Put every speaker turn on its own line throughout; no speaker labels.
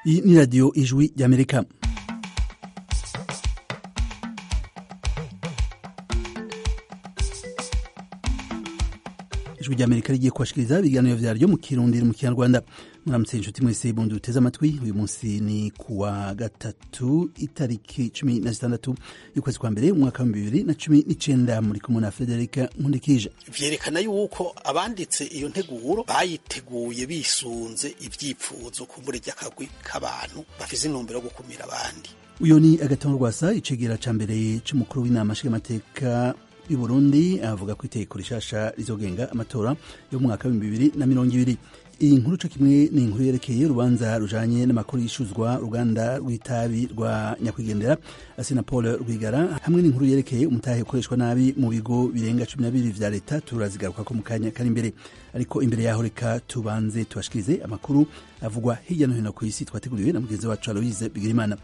iyi ni radiyo ijwi ry'amerika ijwi ry'amerika rigiye kubashikiriza ibiganiro vyaryo mu kirundi mu kinyarwanda muramutse inshuti mwese bundi duteze amatwi uyu munsi ni kuwa gatatu itariki cumi na zitandatu y'ukwezi kwa mbere umwaka wa bibiri na cumi n'icenda muri kumwe na federika nkundikije
vyerekana yuko abanditse iyo nteguro bayiteguye bisunze ivyipfuzo kumbure ry'akagwi k'abantu bafise intumbero yo gukumira abandi
uyo ni agatongo rwasa icegera ca mbere c'umukuru w'inama nshingamateka y'u Burundi avuga ko itegeko rishasha rizogenga amatora yo mu mwaka w'ibihumbi bibiri na mirongo ibiri iyi nkuru co kimwe ni inkuru yerekeye urubanza rujanye n'amakuru yishuzwa uruganda rw'itabi rwa nyakwigendera asina paul rwigara hamwe n'inkuru yerekeye umutahe ukoreshwa nabi mu bigo birenga cumi na bibiri vya leta turazigaruka ko mu kanya kari imbere ariko imbere yaho reka tubanze tubashikirize amakuru avugwa hirya no hino ku isi twateguriwe na mugenzi wacu aloise bigirimana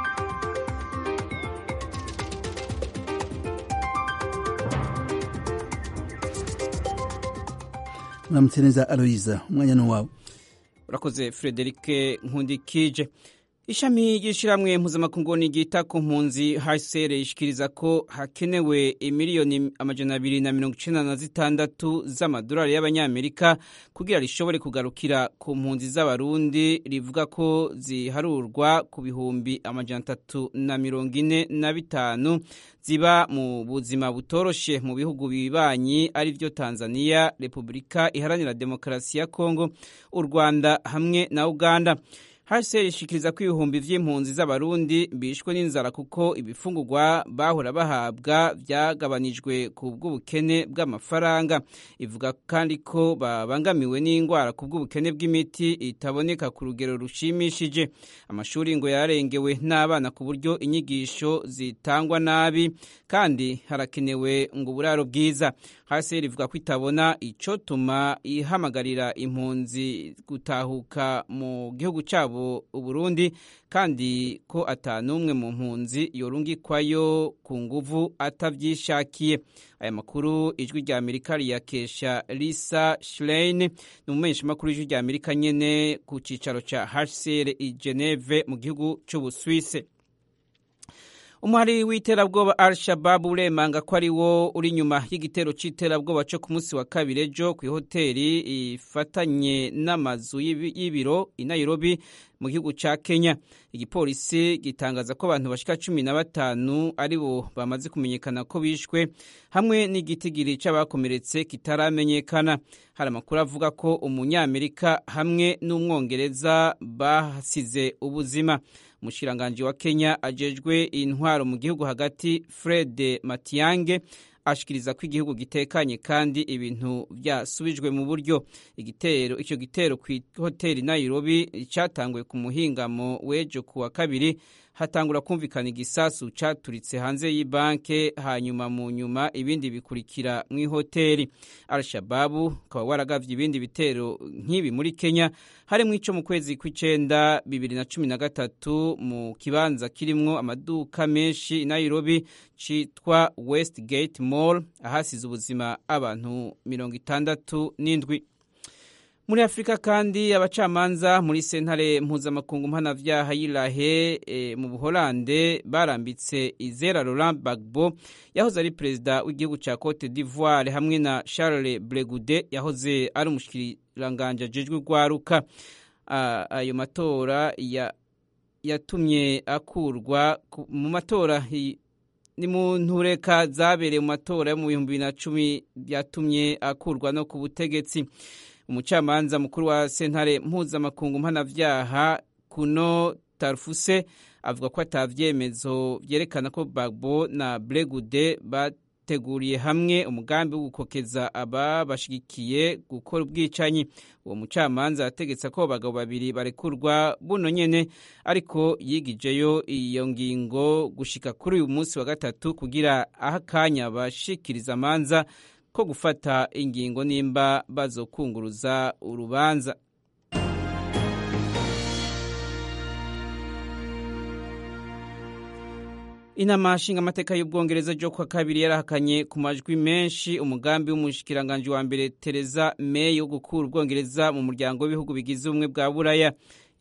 muramutse neza aloyiza umwanya ni wawe
urakoze frederike nkundikije ishami ry'ishyirahamwe mpuzamakungu ryita ku mpunzi hcr ishikiriza ko hakenewe imiliyoni amajana abiri na mirongo icenda na zitandatu z'amadolari y'abanyamerika kugira rishobore kugarukira ku mpunzi z'abarundi rivuga ko ziharurwa ku bihumbi amajana atatu na mirongo ine na bitanu ziba mu buzima butoroshe mu bihugu bibanyi ari byo tanzania repubulika iharanira demokarasi ya kongo u rwanda hamwe na uganda hcr ishikiriza ko ibihumbi vy'impunzi z'abarundi bishwe n'inzara kuko ibifungurwa bahora bahabwa vyagabanijwe ku bw'ubukene bw'amafaranga ivuga kandi ko babangamiwe n'indwara ku bw'ubukene bw'imiti itaboneka ku rugero rushimishije amashuri ngo yarengewe n'abana ku buryo inyigisho zitangwa nabi kandi harakenewe ngo uburaro bwiza hcr ivuga ko itabona icotuma ihamagarira impunzi gutahuka mu gihugu cabo uburundi kandi ko atanumwe mu mpunzi yorungikwayo ku nguvu atavyishakiye aya makuru ijwi rya amerika riyakesha lisa schlein ni umumenyeshamakuru w'ijwi rya amerika nyene ku cicaro ca hcr i geneve mu gihugu c'ubuswise umuhari w'iterabwoba al shababu uremanga ko ari wo uri inyuma y'igitero c'iterabwoba co ku munsi wa kabiri ejo kw'ihoteri ifatanye n'amazu y'ibiro i nairobi mu gihugu ca kenya igipolisi gitangaza ko abantu bashika cumi na batanu ari bo bamaze kumenyekana ko bishwe hamwe n'igitigiri c'abakomeretse kitaramenyekana hari amakuru avuga ko umunyamerika hamwe n'umwongereza bahasize ubuzima umushikiranganji wa kenya ajejwe intwaro mu gihugu hagati fred matiyange ashikiriza ko igihugu gitekanye kandi ibintu byasubijwe mu buryo igitero icyo gitero ku hoteli nairobi cyatanguye ku muhingamo w'ejo ku wa kabiri hatangura kumvikana igisasu caturitse hanze y'ibanke hanyuma mu nyuma ibindi bikurikira mu ihoteli al-shababu ukaba waragavye ibindi bitero nk'ibi muri kenya harimo ico mu kwezi kw'icenda bibiri na cumi na gatatu mu kibanza kirimwo amaduka menshi i nairobi citwa westgate mall ahasize ubuzima abantu mirongo itandatu n'indwi muri afurika kandi abacamanza muri sentare mpuzamakungu mpanavyaha y'irahe e, mu buholande barambitse izera laurent bagbo yahoze ari perezida w'igihugu ca cote d'ivoire hamwe na charles bregude yahoze ari umushikiranganje ajejwe urwaruka ayo matora yatumye akurwa mu matora ni mu ntureka zabereye mu matora yo mu bihumbi bibiri na cumi yatumye akurwa no ku butegetsi umucamanza mukuru wa sentare mpuzamakungu mpanavyaha kuno tarfuse avuga ko atavyemezo vyerekana ko bagbo na bregude bateguriye hamwe umugambi wo gukokeza aba bashigikiye gukora ubwicanyi uwo mucamanza yategetse ko abagabo babiri barekurwa buno nyene ariko yigijeyo iyo ngingo gushika kuri uyu munsi wa gatatu kugira aho akanya bashikiriza amanza ko gufata ingingo nimba bazokunguruza urubanza inama nshingamateka y'ubwongereza ryo kwa kabiri yarahakanye ku majwi menshi umugambi w'umushikiranganji wa mbere Theresa May wo gukura ubwongereza mu muryango w'ibihugu bigize ubumwe bwa buraya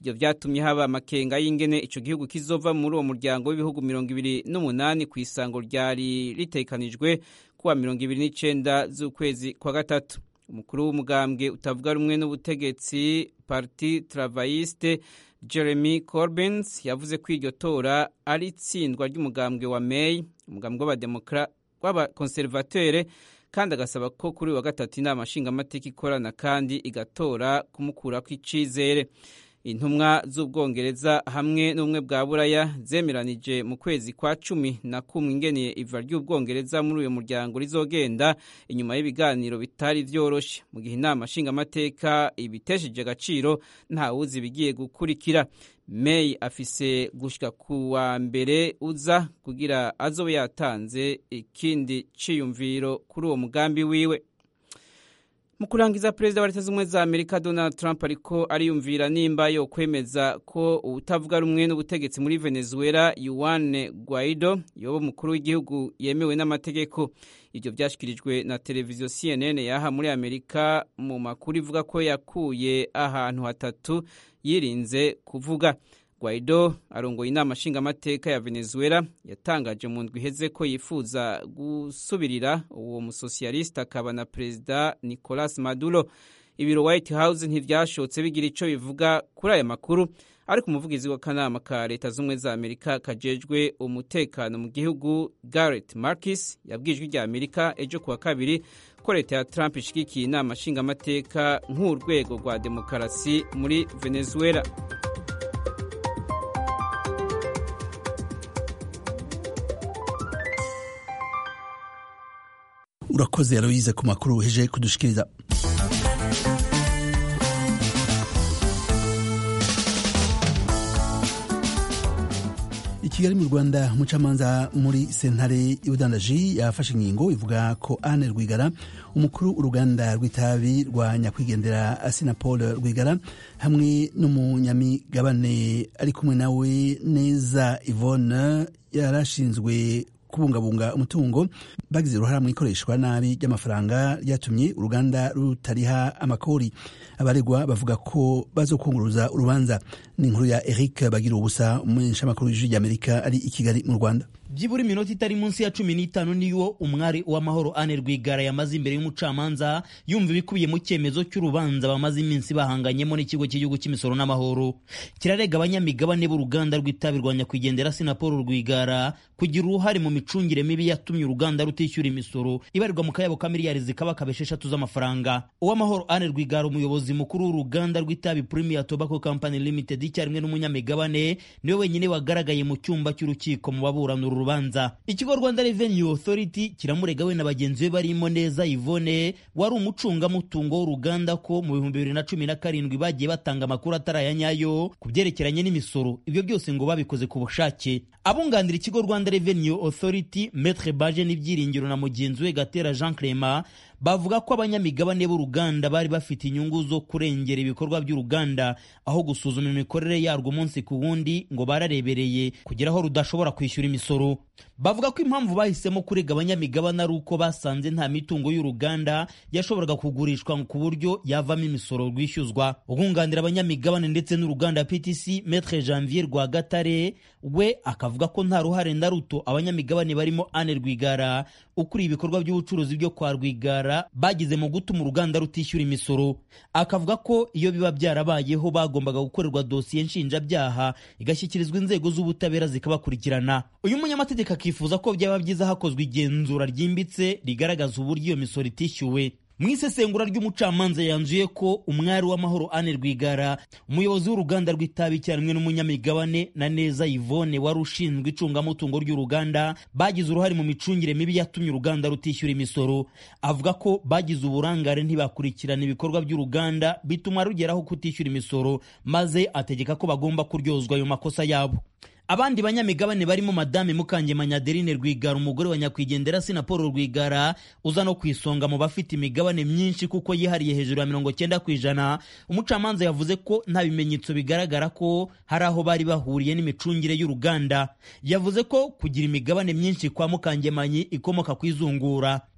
ibyo byatumye haba amakenga y'ingene ico gihugu kizova muri uwo muryango w'ibihugu mirongo ibiri n'umunani ku isango ryari ritekanijwe kuwa mirongo ibiri n'icenda z'ukwezi kwa gatatu umukuru w'umugambwe utavuga rumwe n'ubutegetsi parti travayiste jeremy corbins yavuze ko iryo tora ari itsindwa ry'umugambwe wa may umugambwe w'abakonservatere kandi agasaba ko kuri uyu wa gatatu inama nshingamateka ikorana kandi igatora kumukurako icizere intumwa z'ubwongereza hamwe n'ubumwe bwa buraya zemeranije mu kwezi kwa cumi na kumwe ingeniye iva ry'ubwongereza muri uyu muryango rizogenda inyuma y'ibiganiro bitari vyoroshe mu gihe inama nshingamateka ibitesheje agaciro ntawuzi ibigiye gukurikira May afise gushika ku wa mbere uza kugira azobe yatanze ikindi ciyumviro kuri uwo mugambi wiwe mu kurangiza perezida wa leta z'ubumwe za amerika donald trump ariko ariyumvira nimba yo kwemeza ko ubutavuga rumwe n'ubutegetsi muri venezuela yuane guaido yoba umukuru w'igihugu yemewe n'amategeko ibyo byashyikirijwe na televiziyo cnn yaha muri amerika mu makuru ivuga ko yakuye ahantu hatatu yirinze kuvuga Guaido arongoye inama nshingamateka ya Venezuela yatangaje mu ndwi iheze ko yifuza gusubirira uwo musosiyaliste akaba na perezida Nicolas Maduro ibiro White House ntivyashotse bigira ico bivuga kuri aya makuru ariko umuvugizi w'akanama ka leta z'ubumwe za amerika kajejwe umutekano mu gihugu Garrett Marcus yabwijwe rya amerika ejo kuwa kabiri ko leta ya Trump ishigikiye inama nshingamateka nk'urwego rwa demokarasi muri Venezuela
urakoze yaroyize ku makuru uheje kudushikiriza i kigali mu rwanda umucamanza muri sentare y'ubudandaji yafashe ingingo ivuga ko ane rwigara umukuru uruganda rw'itabi rwa nyakwigendera asina paul rwigara hamwe n'umunyamigabane ari kumwe nawe neza ivone yarashinzwe kubungabunga umutungo bagize uruhara mu ikoreshwa nabi ry'amafaranga ryatumye uruganda rutariha amakori abaregwa bavuga ko bazokunguruza urubanza ni inkuru ya eric bagira ubusa umumenyeshamakuru w'ijwi ry'amerika ari i kigali mu rwanda
byibura iminota itari munsi ya cumi n'itanu niyo umwari w'amahoro ane rwigara yamaze imbere y'umucamanza yumva ibikubiye mu cyemezo cy'urubanza bamaze iminsi bahanganyemo n'ikigo cy'igihugu cy'imisoro n'amahoro kirarega abanyamigabane b'uruganda rw'itabi rwa nyakwigendera sinapolo rwigara kugira uruhare mu micungire mibi yatumye uruganda rutishyura imisoro ibarirwa mu kayabo ka miliyari zikabakaba esheshatu z'amafaranga uw'amahoro ane rwigara umuyobozi mukuru w'uruganda rw'itabi premier tobacco company limited icyarimwe n'umunyamigabane niwe wenyine wagaragaye mu cyumba cy'urukiko mu baburana uru rubanza ikigo rwanda revenue authority kiramurega we na bagenzi be barimo neza ivone wari umucungamutungo w'uruganda ko mu bihumbi bibiri na cumi na karindwi bagiye batanga amakuru atari aya nyayo ku byerekeranye n'imisoro ibyo byose ngo babikoze ku bushake abunganira ikigo rwanda revenue authority metre baje n'ibyiringiro na mugenzi we gatera jean clement bavuga ko abanyamigabane b'uruganda bari bafite inyungu zo kurengera ibikorwa by'uruganda aho gusuzuma imikorere yarwo umunsi ku wundi ngo bararebereye kugera aho rudashobora kwishyura imisoro bavuga ko impamvu bahisemo kurega abanyamigabane ari uko basanze nta mitungo y'uruganda yashoboraga kugurishwa ku buryo yavamo imisoro rwishyuzwa ubwunganira abanyamigabane ndetse n'uruganda ptc metre janvier rwagatare we akavuga ko nta ruhare na ruto abanyamigabane barimo ane rwigara ukuriye ibikorwa by'ubucuruzi byo kwa rwigara bagize mu gutuma uruganda rutishyura imisoro akavuga ko iyo biba byarabayeho bagombaga gukorerwa dosiye nshinjabyaha igashyikirizwa inzego z'ubutabera zikabakurikirana uyu munyamategeko akifuza ko byaba byiza hakozwe igenzura ryimbitse rigaragaza uburyo iyo misoro itishyuwe mu isesengura ry'umucamanza yanzuye ko umwari w'amahoro ane rwigara umuyobozi w'uruganda rw'itabi icyarimwe n'umunyamigabane na neza yvone wari ushinzwe icungamutungo ry'uruganda bagize uruhare mu micungire mibi yatumye uruganda rutishyura imisoro avuga ko bagize uburangare ntibakurikirana ibikorwa by'uruganda bituma rugeraho kutishyura imisoro maze ategeka ko bagomba kuryozwa ayo makosa yabo abandi banyamigabane barimo madame mukangemanya adeline rwigara umugore wa nyakwigendera sina paul rwigara uza no ku isonga mu bafite imigabane myinshi kuko yihariye hejuru ya mirongo cyenda ku ijana umucamanza yavuze ko nta bimenyetso bigaragara ko hari aho bari bahuriye n'imicungire y'uruganda yavuze ko kugira imigabane myinshi kwa mukangemanyi ikomoka ku izungura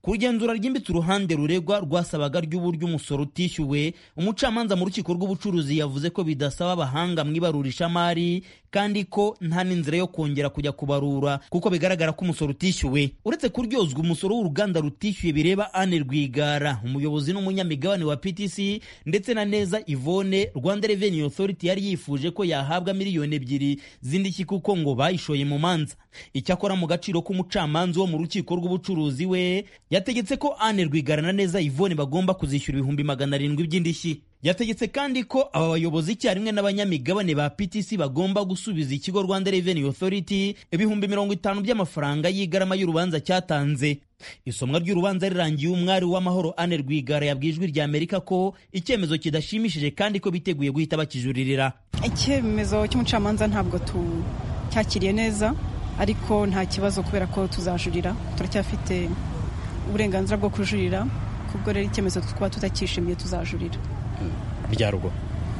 ku rugenzura ryimbitse uruhande ruregwa rwasabaga ry'uburyo umusoro utishyuwe umucamanza mu rukiko rw'ubucuruzi yavuze ko bidasaba abahanga mu ibarurishamari kandi ko nta n'inzira yo kongera kujya kubarura kuko bigaragara ko umusoro utishyuwe uretse kuryozwa umusoro w'uruganda rutishyuye bireba Anne Rwigara umuyobozi n'umunyamigabane wa PTC ndetse na Neza Yvonne Rwanda Revenue Authority yari yifuje ko yahabwa miliyoni ebyiri z'indishyi kuko ngo bayishoye mu manza icyakora mu gaciro k'umucamanza wo mu rukiko rw'ubucuruzi we yategetse ko Anne Rwigara na Neza Yvonne bagomba kuzishyura ibihumbi magana arindwi by'indishyi yategetse kandi ko aba bayobozi icyarimwe n'abanyamigabane ba PTC bagomba gusubiza ikigo Rwanda Revenue Authority ibihumbi mirongo itanu by'amafaranga y'igarama y'urubanza cyatanze isomwa ry'urubanza rirangiye umwari w'amahoro Anne Rwigara yabwiye ijwi rya Amerika ko icyemezo kidashimishije kandi ko biteguye guhita bakijuririra
icyemezo cy'umucamanza ntabwo cyakiriye neza ariko nta kibazo kubera ko tuzajurira turacyafite uburenganzira bwo kujurira kubwo rero icyemezo twaba tutakishimiye tuzajurira
byarwo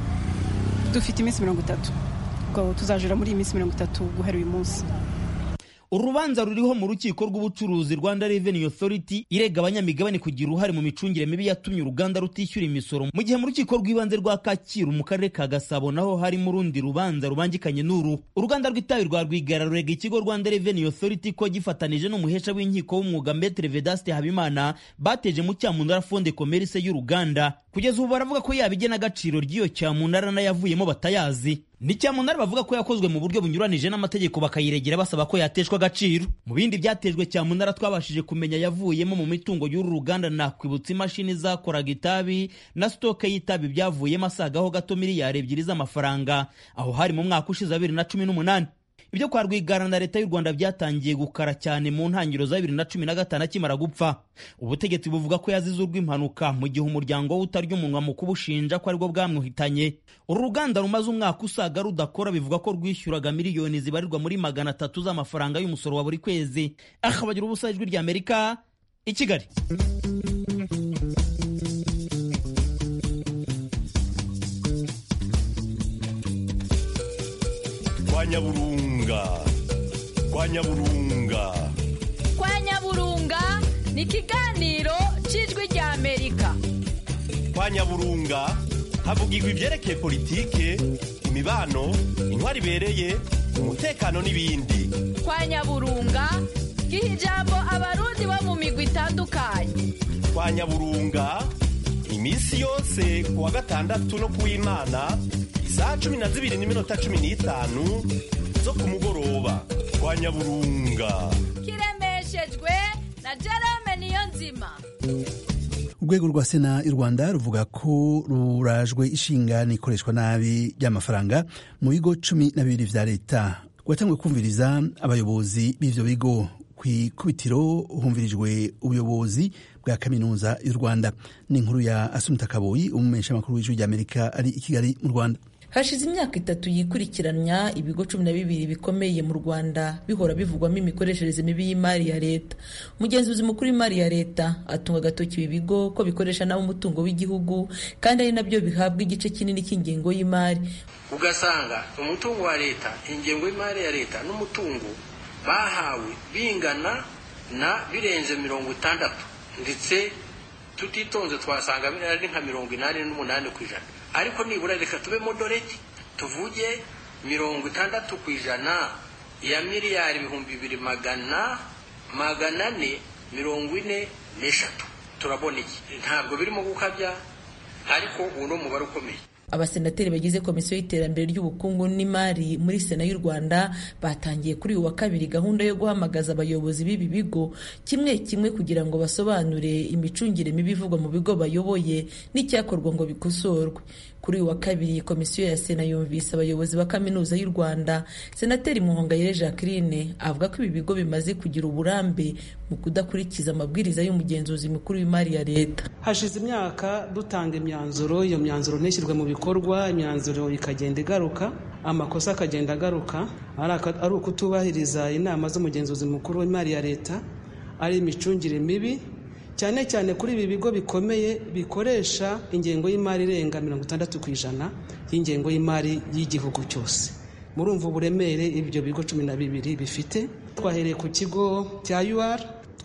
dufite iminsi mirongo itatu ubwo tuzajura muri iyi minsi mirongo itatu guhera uyu munsi
urubanza ruriho mu rukiko rw'ubucuruzi rwanda revenue authority irega abanyamigabane kugira uruhare mu micungire mibi yatumye uruganda rutishyura imisoro mu gihe mu rukiko rw'ibanze rwa kacyiru mu karere ka gasabo naho harimo urundi rubanza rubangikanye n'uru uruganda rw'itabi rwa rwigara rurega ikigo rwanda revenue authority ko gifatanije n'umuhesha w'inkiko w'umwuga metre vedaste habimana bateje mu cyamunara fonde commerce y'uruganda kugeza ubu baravuga ko yaba igenagaciro ry'iyo cyamunara n'ayavuyemo batayazi ni cyamunara bavuga ko yakozwe mu buryo bunyuranije n'amategeko bakayiregera basaba ko yateshwa agaciro mu bindi byatejwe cyamunara twabashije kumenya yavuyemo mu mitungo y'uru ruganda nakwibutsa imashini zakoraga itabi na sitoke y'itabi byavuyemo asagaho gato miliyari ebyiri z'amafaranga aho hari mu mwaka ushize bibiri na cumi n'umunani ibyo kwa rwigara na leta y'u rwanda byatangiye gukara cyane mu ntangiriro za bibiri na cumi na gatanu akimara gupfa ubutegetsi buvuga ko yazize urw'impanuka mu gihe umuryango we utarya umunwa mu kubushinja ko aribwo bwamwuhitanye uru ruganda rumaze umwaka usaga rudakora bivuga ko rwishyuraga miliyoni zibarirwa muri magana atatu z'amafaranga y'umusoro wa buri kwezi akabagira ubusa ijwi rya amerika i kigali
kwa nyaburunga kwa nyaburunga
kwa nyaburunga ni ikiganiro cy'ijwi rya amerika
kwa nyaburunga havugirwa ibyerekeye politike imibano intwari ibereye umutekano n'ibindi
kwa nyaburunga giha ijambo abarundi bo mu migwi itandukanye
kwa nyaburunga iminsi yose ku wa gatandatu no ku w'imana isaha cumi na zibiri n'iminota cumi n'itanu zo ku mugoroba kwa nyaburunga
kiremeshejwe na jerome niyo nzima
urwego rwa sena y'u rwanda ruvuga ko rurajwe ishinga n'ikoreshwa nabi ry'amafaranga mu bigo cumi na bibiri vya leta rwatanguye kumviriza abayobozi b'ivyo bigo ku ikubitiro humvirijwe ubuyobozi bwa kaminuza y'u rwanda ni inkuru ya asumta kaboyi umumenyeshamakuru w'ijwi ry'amerika ari i kigali mu rwanda
hashize imyaka itatu yikurikiranya ibigo cumi na bibiri bikomeye mu rwanda bihora bivugwamo imikoreshereze mibi y'imari ya leta umugenzuzi mukuru w'imari ya leta atunga agatoki ibi bigo ko bikoresha nabi umutungo w'igihugu kandi ari nabyo bihabwa igice kinini cy'ingengo y'imari
ugasanga umutungo wa leta ingengo y'imari ya leta n'umutungo bahawe bingana na birenze mirongo itandatu ndetse tutitonze twasanga ari nka mirongo inani n'umunani ku ijana ariko nibura reka tube modoreti tuvuge mirongo itandatu ku ijana ya miliyari ibihumbi bibiri magana magana ane mirongo ine n'eshatu turabona iki ntabwo birimo gukabya ariko uwo ni umubare ukomeye
abasenateri bagize komisiyo y'iterambere ry'ubukungu n'imari muri sena y'u rwanda batangiye kuri uyu wa kabiri gahunda yo guhamagaza abayobozi b'ibi bigo kimwe kimwe kugira ngo basobanure imicungire mibi ivugwa mu bigo bayoboye n'icyakorwa ngo bikosorwe kuri uyu wa kabiri komisiyo ya sena yumvise abayobozi ba kaminuza y'u rwanda senateri muhongayire jacqueline avuga ko ibi bigo bimaze kugira uburambe mu kudakurikiza amabwiriza y'umugenzuzi mukuru w'imari ya leta
hashize imyaka dutanga imyanzuro iyo myanzuro ntishyirwe mu bikorwa imyanzuro ikagenda igaruka amakosa akagenda agaruka ari ukutubahiriza inama z'umugenzuzi mukuru w'imari ya leta ari imicungire mibi cyane cyane kuri ibi bigo bikomeye bikoresha ingengo y'imari irenga mirongo itandatu ku ijana y'ingengo y'imari y'igihugu cyose murumva uburemere ibyo bigo cumi na bibiri bifite twahereye ku kigo cya UR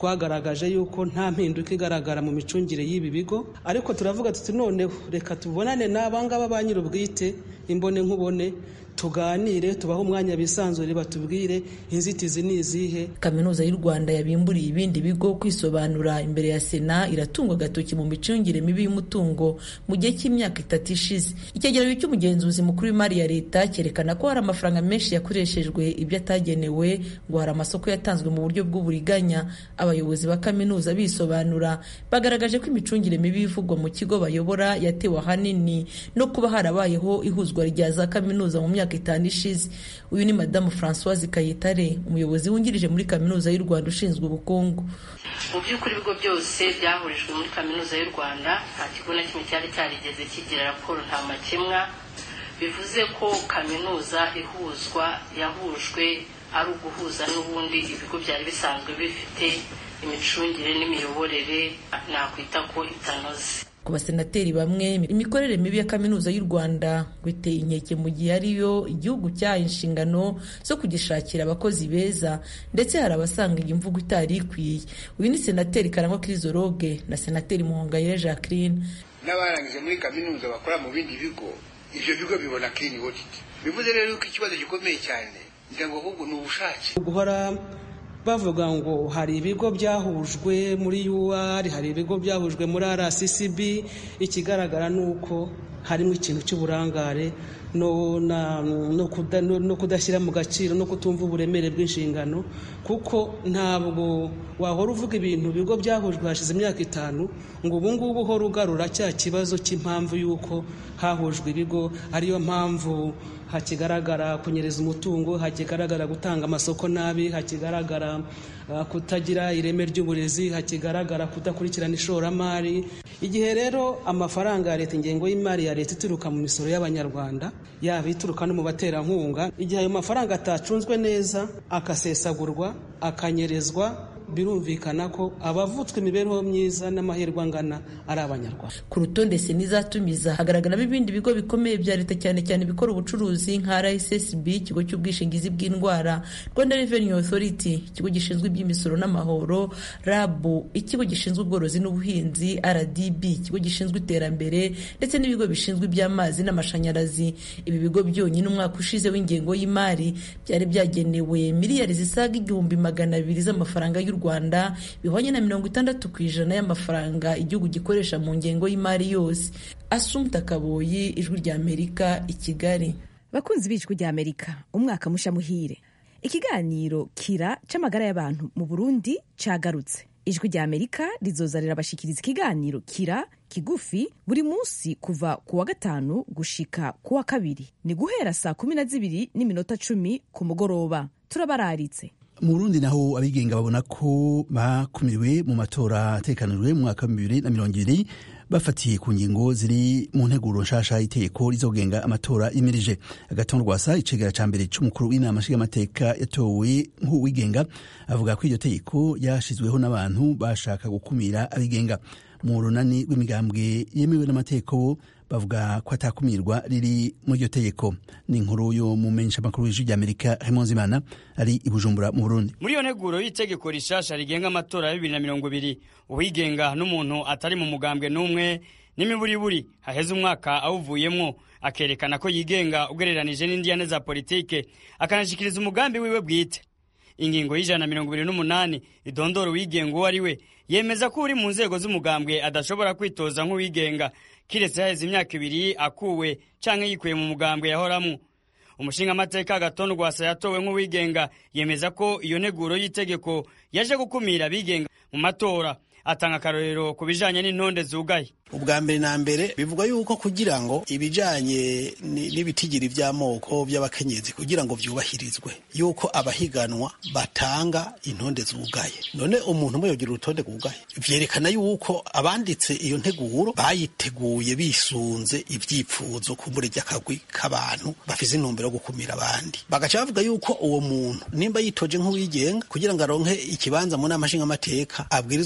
twagaragaje yuko nta mpinduka igaragara mu micungire y'ibi bigo ariko turavuga tuti noneho reka tubonane n'abangaba ba nyir'ubwite imbone nkubone tuganire tubahe umwanya bisanzure batubwire inzitizi ni izihe
kaminuza y'u rwanda yabimburiye ibindi bigo kwisobanura imbere ya sena iratungwa agatoki mu micungire mibi y'umutungo mu gihe cy'imyaka itatu ishize icyegeranyo cy'umugenzuzi mukuru w'imari ya leta cyerekana ko hari amafaranga menshi yakoreshejwe ibyo atagenewe ngo hari amasoko yatanzwe mu buryo bw'uburiganya abayobozi ba kaminuza bisobanura bagaragaje ko imicungire mibi ivugwa mu kigo bayobora yatewe ahanini no kuba harabayeho ihuzwa rya za kaminuza mu myaka myaka itanu ishize uyu ni madamu francoise kayitare umuyobozi wungirije muri kaminuza y'u rwanda ushinzwe ubukungu
mu by'ukuri ibigo byose byahurijwe muri kaminuza y'u rwanda nta kigo na kimwe cyari cyarigeze kigira raporo nta makemwa bivuze ko kaminuza ihuzwa yahujwe ari uguhuza n'ubundi ibigo byari bisanzwe bifite imicungire n'imiyoborere nakwita ko itanoze
ku basenateri bamwe imikorere mibi ya kaminuza y'u rwanda ngo iteye inkeke mu gihe ariyo igihugu cyahaye inshingano zo kugishakira abakozi beza ndetse hari abasanga iyi mvugo itari ikwiye uyu ni senateri karangwa kirizoroge na senateri muhongayire jacqueline
n'abarangije muri kaminuza bakora mu bindi bigo ibyo bigo bibona clean audit bivuze rero ko ikibazo gikomeye cyane ngira ngo ahubwo ni ubushake
guhora bavuga ngo hari ibigo byahujwe muri UR hari ibigo byahujwe muri RCCB ikigaragara ni uko harimo ikintu cy'uburangare no, no, kuda, no, no kudashyira mu gaciro no kutumva uburemere bw'inshingano kuko ntabwo wahora uvuga ibintu ibigo byahujwe hashize imyaka itanu ngo ubu ngubu uhora ugarura cya kibazo cy'impamvu y'uko hahujwe ibigo ariyo mpamvu hakigaragara kunyereza umutungo hakigaragara gutanga amasoko nabi hakigaragara uh, kutagira ireme ry'uburezi hakigaragara kudakurikirana ishoramari igihe rero amafaranga ya leta ingengo y'imari ya leta ituruka mu misoro y'abanyarwanda yaba ituruka no mu baterankunga igihe ayo mafaranga atacunzwe neza akasesagurwa akanyerezwa birumvikana ko abavutswe imibereho myiza n'amahirwe angana ari abanyarwanda
ku rutonde senizatumiza hagaragaramo ibindi bigo bikomeye bya leta cyane cyane ibikora ubucuruzi nka rssb ikigo cy'ubwishingizi bw'indwara rwanda revenue authority ikigo gishinzwe iby'imisoro n'amahoro rabu ikigo gishinzwe ubworozi n'ubuhinzi rdb ikigo gishinzwe iterambere ndetse n'ibigo bishinzwe iby'amazi n'amashanyarazi ibi bigo byonyine umwaka ushize w'ingengo y'imari byari byagenewe miliyari zisaga igihumbi magana abiri z'amafaranga y'u rwanda bihwanye na mirongo itandatu ku ijana y'amafaranga igihugu gikoresha mu ngengo y'imari yose asumta kaboyi ijwi rya amerika i kigali
bakunzi b'ijwi rya amerika umwaka musha muhire ikiganiro kira c'amagara y'abantu mu burundi cagarutse ijwi rya amerika rizoza rirabashikiriza ikiganiro kira kigufi buri munsi kuva ku wa gatanu gushika ku wa kabiri ni guhera saa kumi na zibiri n'iminota cumi ku mugoroba turabararitse
mu burundi naho abigenga babona ko bakumiriwe mu matora atekanijwe mu mwaka wa bibiri na mirongo ibiri bafatiye ku ngingo ziri mu nteguro nshasha y'iteko rizogenga amatora yimirije agatongo rwasa icegera ca mbere c'umukuru w'inama nshingamateka yatowe nk'uwigenga avuga ko iryo tegeko ryashizweho n'abantu bashaka gukumira abigenga mu runani rw'imigambwe yemewe n'amategeko bavuga ko atakumirwa riri muri iryo tegeko ni inkuru yo mu menyesha makuru y'ijwi ry'amerika Raymond Zimana ari i Bujumbura mu Burundi
muri iyo nteguro y'itegeko rishasha rigenga amatora ya bibiri na mirongo ibiri uwigenga n'umuntu atari mu mugambwe n'umwe n'imiburiburi haheze umwaka awuvuyemwo akerekana ko yigenga ugereranije n'indiyane za politike akanashikiriza umugambi wiwe bwite ingingo y'ijana na mirongo ibiri n'umunani idondora uwigenga uwo ari we yemeza ko uri mu nzego z'umugambwe adashobora kwitoza nk'uwigenga kiretse haheze imyaka ibiri akuwe canke yikuye mu mugambwe yahoramwo umushingamateka gatondo rwasa yatowe nk'uwigenga yemeza ko iyo nteguro y'itegeko yaje gukumira abigenga mu matora atanga akarorero ku bijanye n'intonde zugaye
ubwa mbere na mbere bivuga yuko kugira ngo ibijanye n'ibitigiri vy'amoko by'abakenyezi kugira ngo vyubahirizwe yuko abahiganwa batanga intonde zugaye none umuntu umwe yogira urutonde rwugaye vyerekana yuko abanditse iyo nteguro bayiteguye bisunze ivyipfuzo kumbure ry'akagwi k'abantu bafise intumbero yo gukumira abandi bagaca bavuga yuko uwo muntu nimba yitoje nk'uwigenga kugira ngo aronke ikibanza mu nama nshingamateka abwirizwa kuronka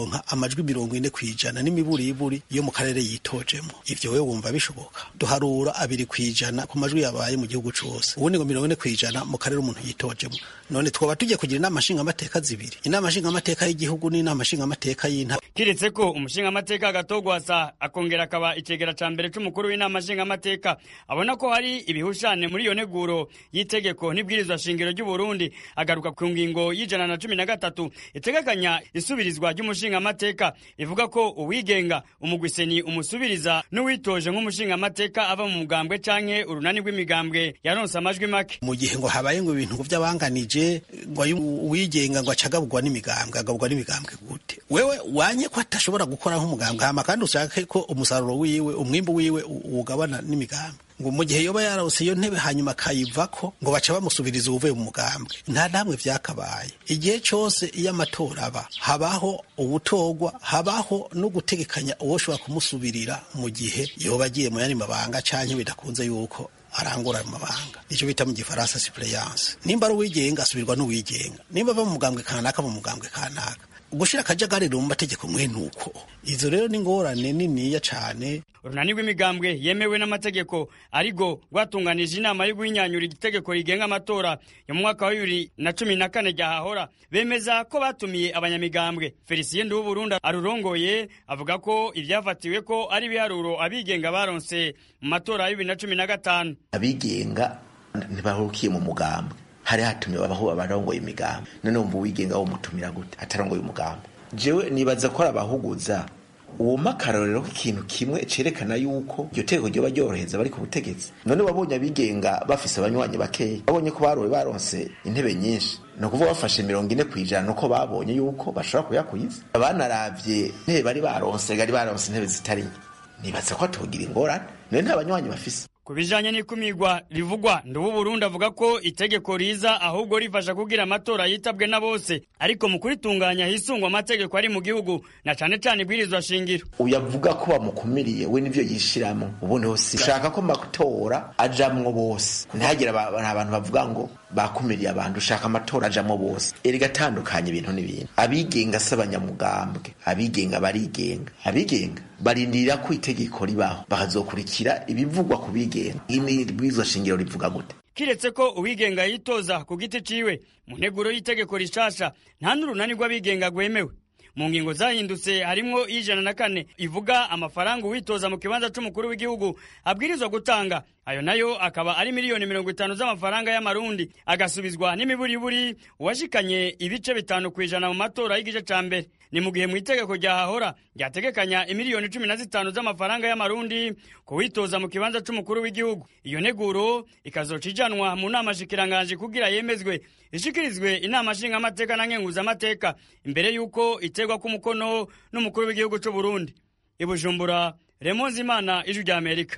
kuronka amajwi mirongo ine ku ijana n'imiburiburi yo mu karere yitojemo ivyo wewe wumva bishoboka duharura abiri ku ijana ku majwi yabaye mu gihugu cose ubundi ngo mirongo ine ku ijana mu karere umuntu yitojemo none twaba tugiye kugira inama nshingamateka zibiri inama nshingamateka y'igihugu n'inama nshingamateka y'intara
kiretse ko umushingamateka agatogwasa akongera akaba icegera ca mbere c'umukuru w'inama nshingamateka abona ko hari ibihushane muri iyo neguro y'itegeko n'ibwirizwa shingiro ry'u Burundi agaruka ku ngingo y'ijana na cumi na gatatu itegekanya isubirizwa ry'umushingamateka ivuga ko uwigenga umugwiseni umusubiriza n'uwitoje nk'umushingamateka ava mu mugambwe canke urunani rw'imigambwe yaronse amajwi make
mu gihe ngo habaye ngo ibintu vy'abanganije ngo ayo uwigenga ngo acagabugwa n'imigambwe agabugwa n'imigambwe gute wewe wanye ko atashobora gukora nk'umugambwe hama kandi ushake ko umusaruro wiwe umwimbu wiwe uwugabana n'imigambwe ngo mu gihe yoba yarose iyo ntebe hanyuma akayivako ngo baca bamusubiriza uwuvuye mu mugambwe nta namwe vyakabaye igihe cose iyo amatora aba habaho ubutogwa habaho no gutegekanya uwoshobora kumusubirira mu gihe yoba agiye mu yandi mabanga canke bidakunze yuko arangura amabanga nicyo bita mu gifaransa suppléance nimba ari uwigenga asubirwa n'uwigenga nimba ava mu mugambwe kanaka mu mugambwe kanaka gushira akajagari mu mategeko mwene uko izo rero ni ingorane niniya cane
urunani rw'imigambwe yemewe n'amategeko ariko rwatunganije inama yo guhinyanyura igitegeko rigenga amatora yo mu mwaka wa bibiri na cumi na kane ryahahora bemeza ko batumiye abanyamigambwe felicien nduwuburundi arurongoye avuga ko ivyafatiwe ko ari ibiharuro abigenga baronse mu matora ya bibiri na cumi na gatanu
abigenga ntibahurukiye mu mugambwe hari hatumiwe abaho abarongoye imigambi none wumva uwigenga wo mutumira gute atarongoye umugambi jewe nibaza ko ari abahuguza uwuma akarorero k'ikintu kimwe cerekana yuko iryo tegeko ryoba ryorohereza bari ku butegetsi none wabonye abigenga bafise abanywanyi bakeya babonye ko barowe baronse intebe nyinshi ni ukuvuga bafashe mirongo ine ku ijana nuko babonye yuko bashobora kuyakwiza abanaravye intebe bari baronse bari baronse intebe zitari nke nibaza ko atogira ingorane none nta banywanyi bafise
ku bijanye n'ikumigwa rivugwa ndubu Burundi avuga ko itegeko riza ahubwo rifasha kugira amatora yitabwe na bose ariko mu kuritunganya hisungwa amategeko ari mu gihugu na cane cane ibwirizwa shingiro
uyavuga ko bamukumiriye we nivyo yishiramo ubundi hose ushaka ko amatora ajamwo bose ntihagire abantu bavuga ngo bakumiriye abantu ushaka amatora ajamwo bose erega atandukanye ibintu n'ibintu abigenga si abanyamugambwe abigenga barigenga abigenga barindira ko itegeko ribaho bakazokurikira ibivugwa ku bigenga ibwirizwa shingiro rivuga gute
kiretse ko uwigenga yitoza ku giti ciwe mu nteguro y'itegeko rishasha nta n'urunani rw'abigenga rwemewe mu ngingo zahindutse harimwo ijana na kane ivuga amafaranga uwitoza mu kibanza c'umukuru w'igihugu abwirizwa gutanga ayo nayo akaba ari miliyoni mirongo itanu z'amafaranga y'amarundi agasubizwa n'imiburiburi uwashikanye ibice bitanu ku ijana mu matora y'igice ca mbere ni mu gihe mu itegeko ryahahora ryategekanya imiliyoni cumi na zitanu z'amafaranga y'amarundi ku witoza mu kibanza c'umukuru w'igihugu iyo neguro ikazoca ijanwa mu nama shikiranganji kugira yemezwe ishikirizwe inama nshingamateka na nkenguzamateka imbere y'uko iterwa k'umukono n'umukuru w'igihugu c'u Burundi i Bujumbura Remonzi Imana ijwi rya Amerika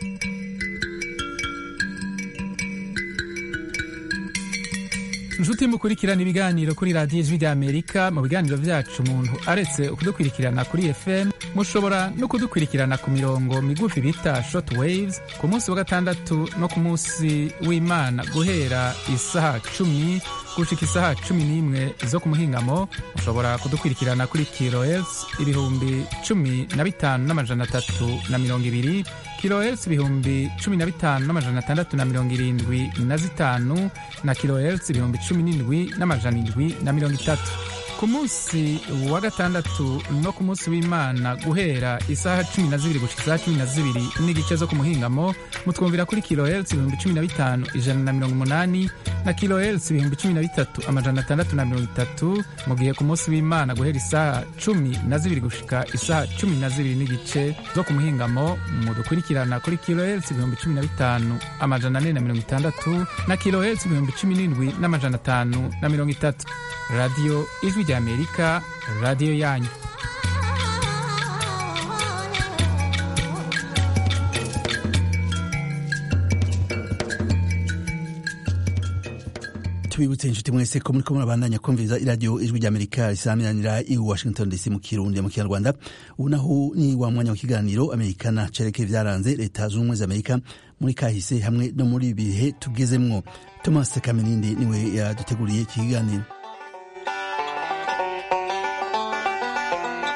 inshuti mukurikirana ibiganiro kuri radiyo ijwi rya amerika mu biganiro vyacu umuntu aretse kudukurikirana kuri fm mushobora no kudukurikirana ku mirongo migufi bita short waves ku munsi wa gatandatu no ku munsi w'imana guhera isaha cumi gushika isaha cumi n'imwe zo ku muhingamo mushobora kudukurikirana kuri kilohertz ibihumbi cumi na bitanu n'amajana atatu na mirongo ibiri kilohertz ibihumbi cumi na bitanu n'amajana atandatu na mirongo irindwi na zitanu na kilohertz ibihumbi cumi n'indwi n'amajana indwi na mirongo itatu ku munsi wa gatandatu no ku munsi w'imana guhera isaha cumi na zibiri gushika isaha cumi na zibiri n'igice zo ku muhingamo mutwumvira kuri kilohertz ibihumbi cumi na bitanu ijana na mirongo umunani na kilohertz ibihumbi cumi na bitatu amajana atandatu na mirongo itatu mu gihe ku munsi w'imana guhera isaha cumi na zibiri gushika isaha cumi na zibiri n'igice zo ku muhingamo mudukurikirana kuri kilohertz ibihumbi cumi na bitanu amajana ane na mirongo itandatu na kilohertz ibihumbi cumi n'indwi n'amajana atanu na mirongo itatu radiyo ijwi rya amerika radiyo yanyu
tubibutse inshuti mwese ko muriko murabandanya kumviriza iradiyo ijwi rya amerika risamiranira i washington dc mu kirundi mu kinyarwanda ubu naho ni wa mwanya wa kiganiro amerikana cereke vyaranze leta zunze ubumwe za amerika muri kahise hamwe no muri bihe tugezemwo thomas kaminindi niwe yaduteguriye iki kiganiro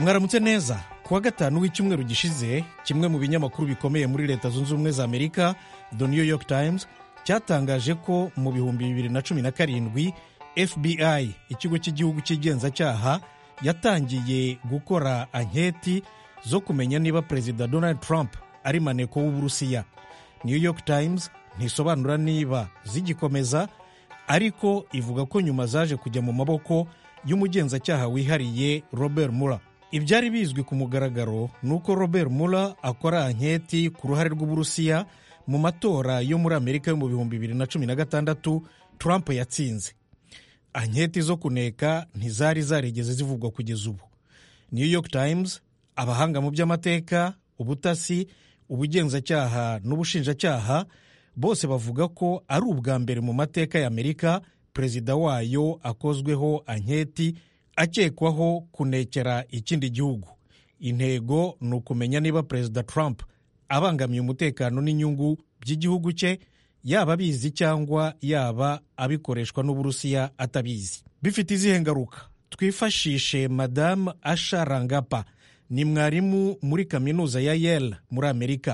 mwaramutse neza kuwa gatanu w'icyumweru gishize kimwe mu binyamakuru bikomeye muri leta zunze ubumwe za amerika the new york times cyatangaje ko mu bihumbi bibiri na cumi na karindwi fbi ikigo cy'igihugu cy'igenzacyaha yatangiye gukora anketi zo kumenya niba perezida donald trump ari maneko w'uburusiya new york times ntisobanura niba zigikomeza ariko ivuga ko nyuma zaje kujya mu maboko y'umugenzacyaha wihariye robert muller ibyari bizwi ku mugaragaro ni uko robert muller akora anketi ku ruhare rw'uburusiya mu matora yo muri amerika yo mu bihumbi bibiri na cumi na gatandatu trump yatsinze anketi zo kuneka ntizari zarigeze zivugwa kugeza ubu new york times abahanga mu by'amateka ubutasi ubugenzacyaha n'ubushinjacyaha bose bavuga ko ari ubwa mbere mu mateka ya amerika perezida wayo akozweho anketi akekwaho kunekera ikindi gihugu intego ni ukumenya niba perezida trump abangamiye umutekano n'inyungu by'igihugu cye yaba abizi cyangwa yaba abikoreshwa n'uburusiya atabizi bifite izihe ngaruka twifashishe madamu asha rangapa ni mwarimu muri kaminuza ya yale muri amerika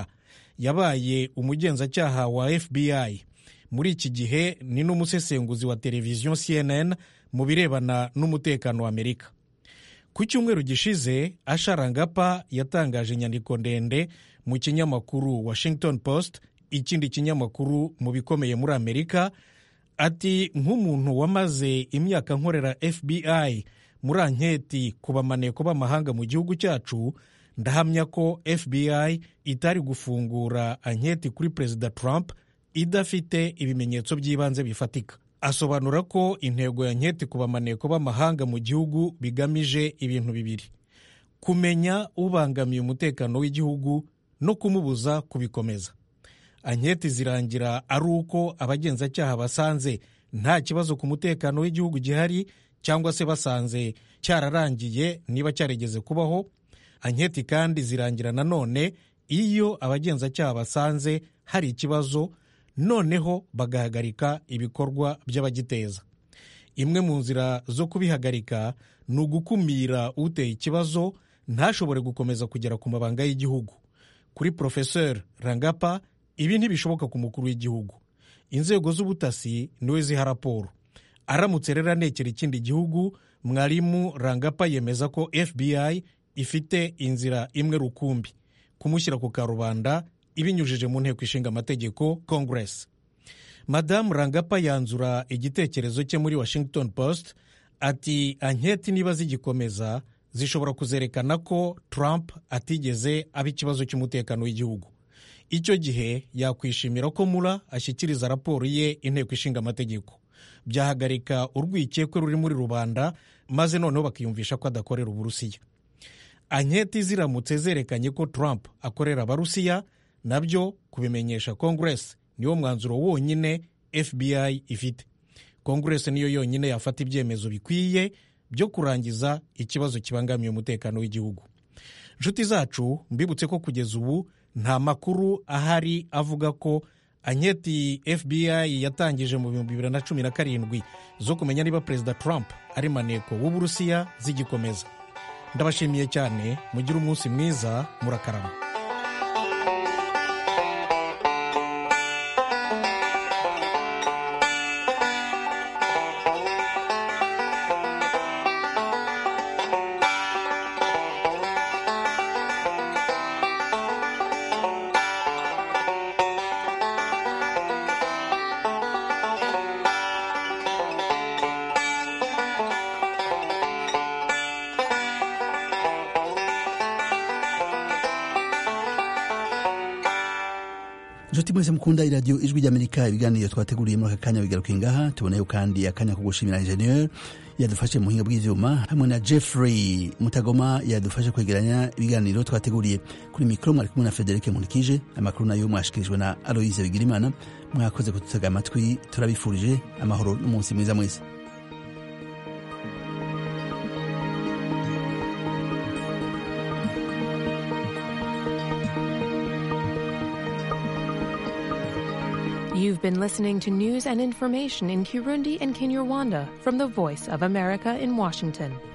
yabaye umugenzacyaha wa fbi muri iki gihe ni n'umusesenguzi wa televiziyo cnn mu birebana n'umutekano wa amerika ku cyumweru gishize asharangapa yatangaje inyandiko ndende mu kinyamakuru washington post ikindi kinyamakuru mu bikomeye muri amerika ati nk'umuntu wamaze imyaka nkorera fbi muri anketi ku bamaneko b'amahanga mu gihugu cyacu ndahamya ko fbi itari gufungura anketi kuri perezida trump idafite ibimenyetso by'ibanze bifatika asobanura ko intego ya nketi ku bamaneko b'amahanga mu gihugu bigamije ibintu bibiri kumenya ubangamiye umutekano w'igihugu no kumubuza kubikomeza anketi zirangira ari uko abagenzacyaha basanze nta kibazo ku mutekano w'igihugu gihari cyangwa se basanze cyararangiye niba cyarigeze kubaho anketi kandi zirangira nanone iyo abagenzacyaha basanze hari ikibazo noneho bagahagarika ibikorwa by'abagiteza imwe mu nzira zo kubihagarika ni ugukumira uteye ikibazo ntashobore gukomeza kugera ku mabanga y'igihugu kuri porofeseri rangapa ibi ntibishoboka ku mukuru w'igihugu inzego z'ubutasi niwe ziha raporo aramutse rero anekera ikindi gihugu mwarimu rangapa yemeza ko fbi ifite inzira imwe rukumbi kumushyira ku karubanda ibinyujije mu nteko ishinga amategeko congress madamu rangapa yanzura igitekerezo cye muri washington post ati anketi niba zigikomeza zishobora kuzerekana ko trump atigeze aba ikibazo cy'umutekano w'igihugu icyo gihe yakwishimira ko mura ashyikiriza raporo ye inteko ishinga amategeko byahagarika urwikekwe ruri muri rubanda maze noneho bakiyumvisha ko adakorera uburusiya anketi ziramutse zerekanye ko trump akorera abarusiya nabyo kubimenyesha congress niwo mwanzuro wonyine fbi ifite congress niyo yonyine yafata ibyemezo bikwiye byo kurangiza ikibazo kibangamiye umutekano w'igihugu inshuti zacu mbibutse ko kugeza ubu nta makuru ahari avuga ko anketi fbi yatangije mu bihumbi bibiri na cumi na karindwi zo kumenya niba perezida trump ari maneko w'uburusiya zigikomeza ndabashimiye cyane mugire umunsi mwiza murakarama
inshuti mwese mukunda iradiyo ijwi ry'amerika ibiganiro twateguriye muri aka kanya bigaruka ingaha tuboneyeho kandi akanya ko gushimira injeniyeri yadufashe mu buhinga bw'ibyuma hamwe na jeffrey mutagoma yadufashe kwegeranya ibiganiro twateguriye kuri mikoro mwari kumwe na frederic nkurikije amakuru nayo mwashikirijwe na aloise bigirimana mwakoze kudutega amatwi turabifurije amahoro n'umunsi mwiza mwese
You've been listening to news and information in Kirundi and Kinyarwanda from the Voice of America in Washington.